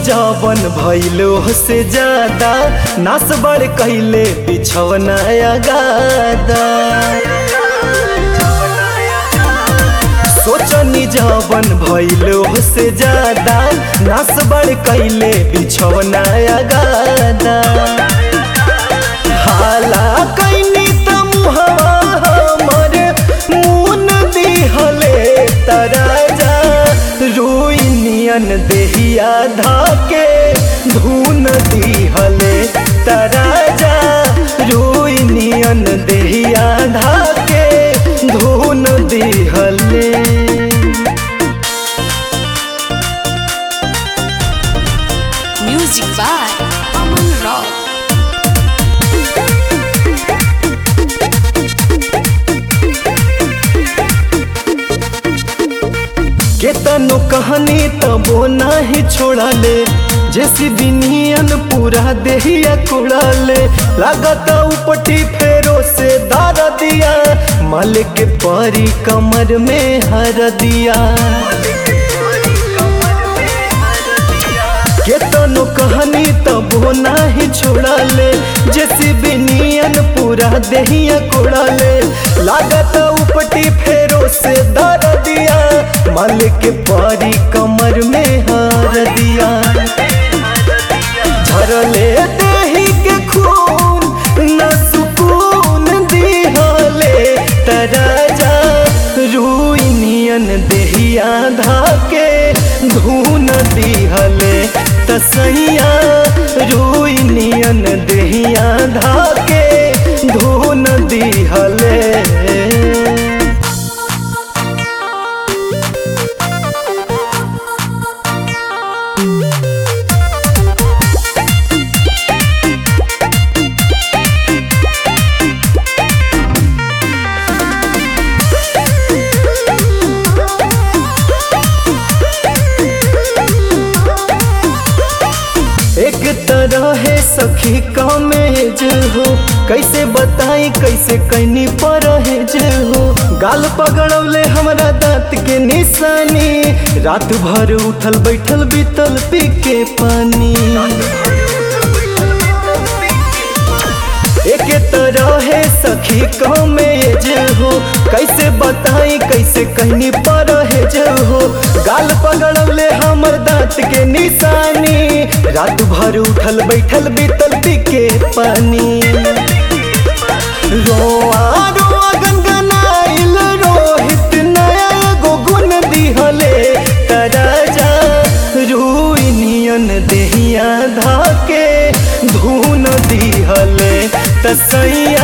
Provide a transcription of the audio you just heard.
जवन भैलो से ज्यादा नास बड़ कैले बिछवना गादा सोचनी जवन भैलो से ज्यादा नास बड़ कैले बिछवना गादा हाला कैनी त मुहवा हमर मुन दिहले तराजा रुइनियन देहिया धाके धुन दिहले तराजा रुइनियन देहिया धाके धुन दिहले Music by Aman Rock. केतनो कहानी तबो नाही छोड़ाले जैसी बिनियन पूरा देहिया कुड़ाले लागत उपटी फेरो से दार दिया मालिक के परी कमर में हर दिया केतनो कहानी तबो नाही छोड़ाले जैसी बिनियन पूरा देहिया कुड़ाले लागत उपटी फेरो से दार दिया मालिक के परी कमर में हार दिया झरले देही के खून न सुकून दिहले तराजा रुइनियन देहिया धाके धून दिहले तसैया रुइनियन देहिया धाके धून दिहले एक तरह है सखी कमेज हो कैसे बताई कैसे कैनी परहेज हो गाल पगड़ौले हमरा दांत के निशानी रात भर उठल बैठल बीतल पी के पानी एक तरह है सखी कमेज हो कैसे बताई कैसे कहनी परहेज हो गाल पगड़ले हमर दांत के निशानी रात भर उठल बैठल बीतल पी के पानी रोआ रोआ गनगनाइल रोहित नया एगो गुण दिहले तराजा रुइनियन देहिया धाके धुन दिहले तसैया